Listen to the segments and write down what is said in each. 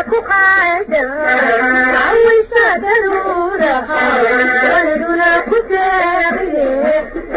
ku qaada cawaysa daruuraha waladuna ku daariye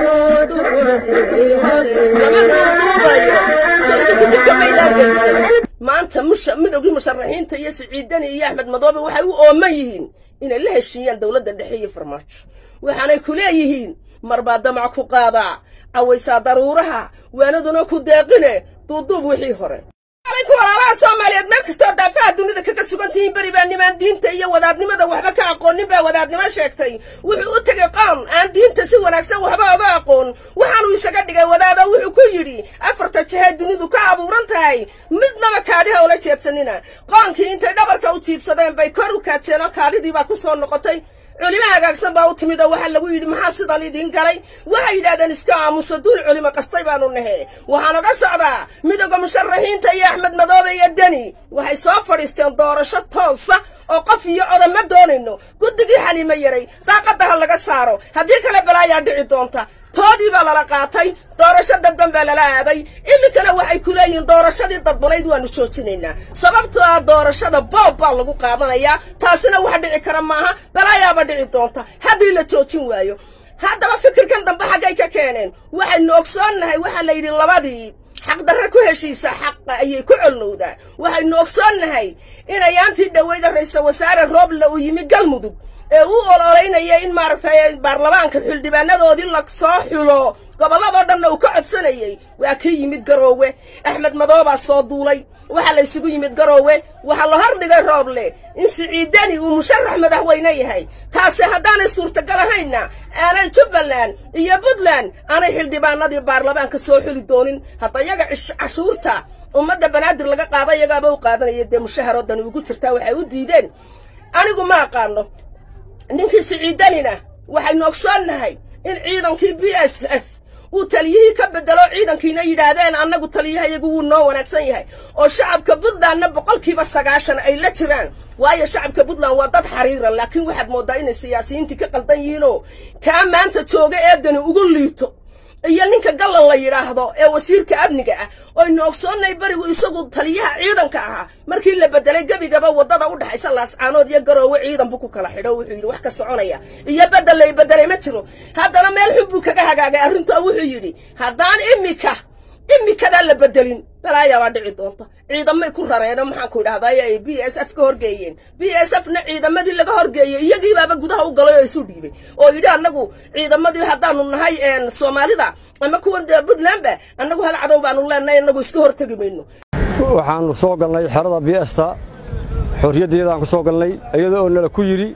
maanta midowgii musharaxiinta iyo siciidani iyo axmed madoobe waxay u ooman yihiin inay la heshiiyaan dowladda dhexe iyo farmaajo waxaanay ku leeyihiin marbaa damac ku qaadaa cawaysaa daruuraha waanaduna ku deeqine duuduub wixii hore ku walaalaha soomaaliyeed meel kastoo daafaha dunida kaga sugan tihiin beri baa nimaan diinta iyo wadaadnimada waxba ka aqoonin baa wadaadnimo sheegtay wuxuu u tegay qoom aan diinta si wanaagsan waxba oga aqoon waxaanuu isaga dhigay wadaado wuxuu ku yidhi afarta jahee dunidu ka abuuran tahay midnaba kaadiha ula jeedsanina qoonkii intay dhabarka u jiibsadeen bay kor u kaajeen oo kaadidii baa ku soo noqotay culimo hagaagsan baa u timid oo waxaa lagu yidhi maxaa sidan idiin galay waxay yidhahdeen iska aamusa duul culimo qastay baanu nahe waxaan oga socdaa midowga musharaxiinta iyo axmed madoobe iyo deni waxay soo fadhiisteen doorasho toosa oo qof iyo coda ma doonayno guddigii xaliimo yaray daaqadda ha laga saaro haddii kale balaayaa dhici doonta toodii baa lala qaatay doorasho dadban baa lala aaday iminkana waxay ku leeyihiin doorashadii dadbanayd waannu joojinaynaa sababtoo ah doorashada boob baa lagu qaadanayaa taasina wax dhici kara maaha balaayaaba dhici doonta haddii la joojin waayo haddaba fikirkan dambe xaggay ka keeneen waxaynu ogsoonnahay waxaa la yidhi labadii xaqdarre ku heshiisa xaqa ayay ku collowdaa waxaynu ogsoonnahay inayaantii dhoweyda ra-iisal wasaare rooble uu yimi galmudug ee u ololeynaya in maaragtay baarlamaanka xildhibaanadoodii la soo xulo gobolladoo dhanna uu ka codsanayey waa ka yimid garoowe axmed madoobaa soo duulay waxaa la ysugu yimid garoowe waxaa la hor dhigay rooble in siciidani uu musharax madaxweyne yahay taasi haddaanay suurtagal ahaynna aanay jubbaland iyo puntland aanay xildhibaanadii baarlamaanka soo xuli doonin hadda yaga cashuurta ummadda banaadir laga qaada iyagaaba u qaadanaya dee mushaharoodani ugu jirtaa waxay u diideen anigu ma aqaano ninkii siciidanina waxaynu ogsoonnahay in ciidankii b s f uu taliyihii ka bedelo ciidankiina yidhaahdeen annagu taliyahayagu wuu noo wanaagsan yahay oo shacabka puntlandna boqolkiiba sagaashan ay la jiraan waayo shacabka puntland waa dad xariira laakiin waxaad mooddaa inay siyaasiyiintii ka qaldan yihiinoo kaa maanta jooga eedani ugu liito iyo ninka gallan la yidhaahdo ee wasiirka amniga ah oynu ogsoonnay berigu isagu taliyaha ciidanka ahaa markii la bedelay gebigaba waddada u dhexaysa laascaanood iyo garoowe ciidan buu ku kala xidho wuxuu yidhi wax ka soconaya iyo bedel lay bedelay ma jiro haddana meel xun buu kaga hagaagay arrintaa wuxuu yidhi haddaan imika imikadaa la bedelin balaayaabaa dhici doonta ciidamay ku rareeno maxaanku idhahdaay ay b s f ka horgeeyeen b s f na ciidamadii laga horgeeyey iyagiibaaba gudaha u galay oo isu dhiibay oo yidhi annagu ciidamadii haddaanu nahay soomaalida ama kuwan dee puntlandba annagu hal cadow baanu leenahay annagu iska hortegi mayno waxaannu soo galnay xerada biesta xorriyaddeedaan ku soo galnay iyada oo nala ku yidhi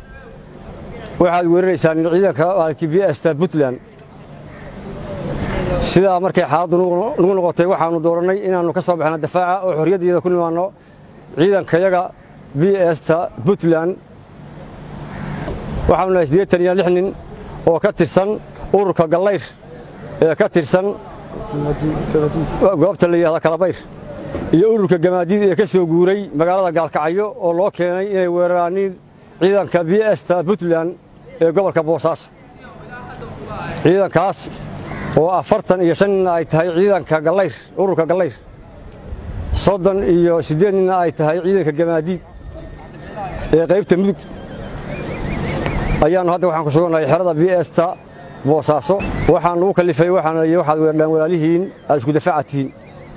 waxaad weeraraysaan ciidanka maalkii biesta puntland sidaa markay xaaladdu nagu noqotay waxaannu doorannay inaannu ka soo baxna dafaaca oo xorriyaddeeda ku nimaanno ciidankayaga b esta puntland waxaanu nahay siddeetan iyo lix nin oo ka tirsan ururka gallayr ee ka tirsan goobta la yidhahda kalabayr iyo ururka gamaadiid ee ka soo guuray magaalada gaalkacyo oo loo keenay inay weeraraaniin ciidanka b esta puntland ee gobolka boosaaso ciidankaas oo afartan iyo shan ninna ay tahay ciidanka gallayr ururka gallayr soddon iyo siddeed ninna ay tahay ciidanka gamaadiid ee qaybta mudug ayaannu hadda waxaan ku sugannahay xerada b esta boosaaso waxaan nugu kallifay waxaana liyi waxaad weerdhaan walaalihiin aad isku dafaaca tihiin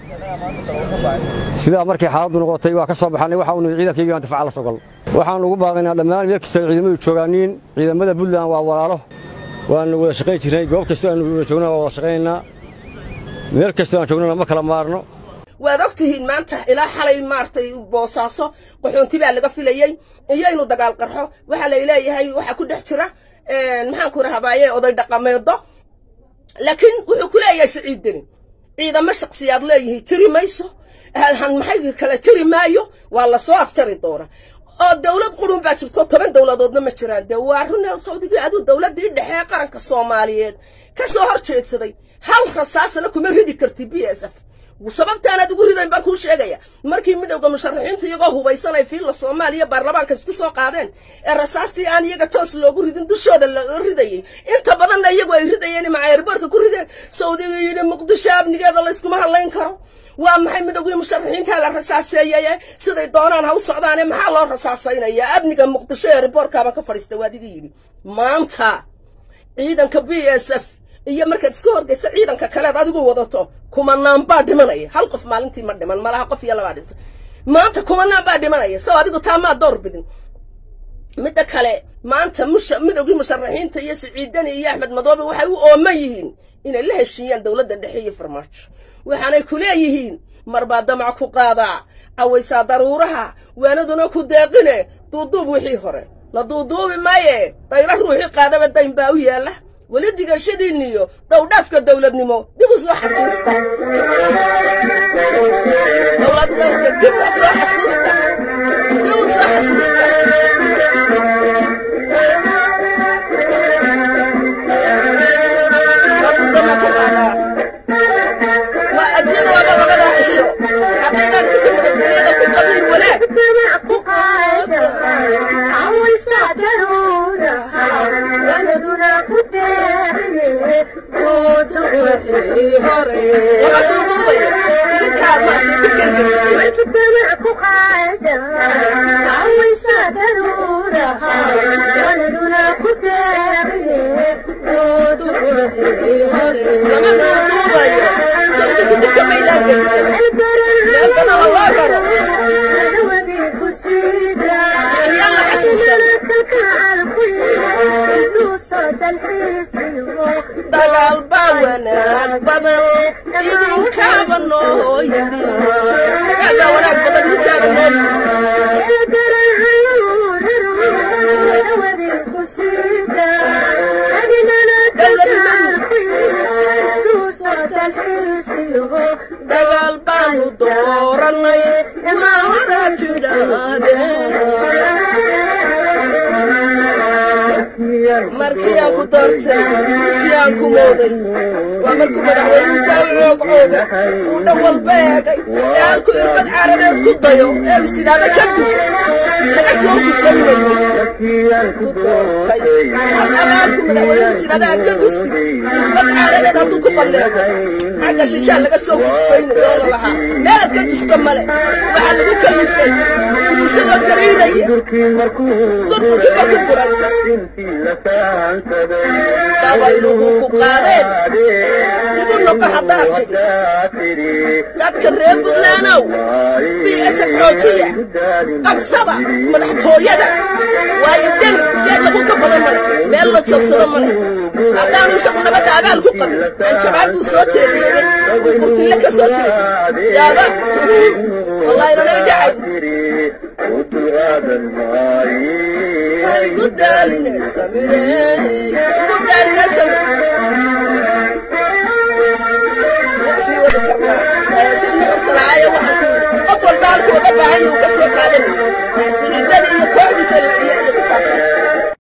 sidaa markay xaaladdu noqotay waa ka soo baxannay waxa uu nihi ciidankaygi baan dafaaca la soo galno waxaan ugu baaqaynaa dhammaan meel kasta ciidamadu joogaaniin ciidamada puntland waa walaalo waannu wada shaqayn jirnay goob kastoo aanu wada joogna waa wada shaqaynaynaa meel kastoo aan joognana ma kala maarno waad og tihiin maanta ilaa xalay maaragtay boosaaso qaxoonti baa laga filayey iyo inuu dagaal qarxo waxaa lay leeyahay waxaa ku dhex jira maxaanku rahbaaye oday dhaqameedo laakiin wuxuu ku leeyahay siciid deni ciidamo shaksiyaad leeyihiin jiri mayso maxay kale jiri maayo waa la soo afjari doona oo dawlad qurun baa jirto toban dawladoodna ma jiraan dee waa run sawdigii aduu dawladdii dhexe ee qaranka soomaaliyeed ka soo hor jeedsaday hal rasaasna kuma ridi karti b s f sababtaanaad ugu ridayn baan kuu sheegaya markii midowda musharaxiinta iyagoo hubaysanay fiilla soomaaliya baarlamaanka isku soo qaadeen ee rasaastii aan iyaga toos loogu ridin dushooda laga ridayey inta badanna iyagu ay ridayeen macayrboorka ku rideen saudiga yidhi muqdisho amnigeeda layskuma hadlayn karo waa maxay midowgii musharaxiintaa la rasaaseeyeye siday doonaan ha u socdaane maxaa loo rasaasaynayaa amniga muqdisho ee riboorkaabaan ka fadhiista waadiga yidhi maanta ciidanka b s f iyo markaad iska horgaysa ciidanka kaleed adigu wadato kumanaan baa dhimanaya hal qof maalintii ma dhiman malaha qof iyo labaa dhintay maanta kumanaan baa dhimanaya sow adigu taa maa door bidin midda kale maanta musha midowgii musharaxiinta iyo siciidani iyo axmed madoobe waxay u ooman yihiin inay la heshiiyaan dowladda dhexe iyo farmaajo waxaanay ku leeyihiin marbaa damac ku qaadaa cawaysaa daruuraha waanaduna ku deeqine duuduub wixii hore la duuduubi maaye dayla ruuxii qaadaba dayn baa u yaalla weli digashadiinniyo dhowdhaafka dowladnimo dib u soo xasuusta dowladnimka dib u soo xasuusta dib u soo xasuusta wadama ku qaadaa waa adyada waaba labada cisho haddaydan inta nabadgelyada ku qabiin wanaag ku qaada cawaysa daruuraha waladuna ku deeqine dooda wixii hore lama duuduubaya idinkaa maartay ku gelgelistay damac ku qaada cawaysa daruuraha waladuna ku deeqine dooda wixii hore lama duuduubayo soo idinku dibka maydaan geysan meel badan oo loo raro Yaan la xasuusan. dagaal baa wanaag badan idinkaaba noo yidhi dagaal baa wanaag badan idinkaaba noo yidhi dagaal baanu doorannay ma horaa tidhaahdeen markii aan ku doortay dugsi aan ku mooday waa markuu madaxweynuhu saa u coog cooga uu dhan walba eegay ee halku irbad caaradeed ku dayo ee is idhaahda ka dus laga soo gufaynayo ku doortay halku madaxweynuhu is idhaahda aad ka dusti irbad caaradeed hadduu ku balleego xagga shishaa laga soo gufaynayo oo la lahaa meelaad ka dusta male waxaa lagu kalifay isagoo gariiraya durkii markuu buray dabayluhu ku qaadeen dibu noqo haddaad tidhi dadka reer buntlaanow b s f xoojiya qabsada madaxtooyada waayo deni geed lagu ka badan male meel la joogsado male haddaanu isagu nabadda abaal ku qabin anjabaad buu soo jeediyey uu burtille ka soo jeediy yaaba wallahi nanay dhacay igu daaline samire igu daaline samire sii wadi karnaa si nuxurka lahaayo waxaan ku qof walba halku uga baahan yuu ka soo qaadanaya siciidada iyo kooxdiisa iyo iyo ku saabsanta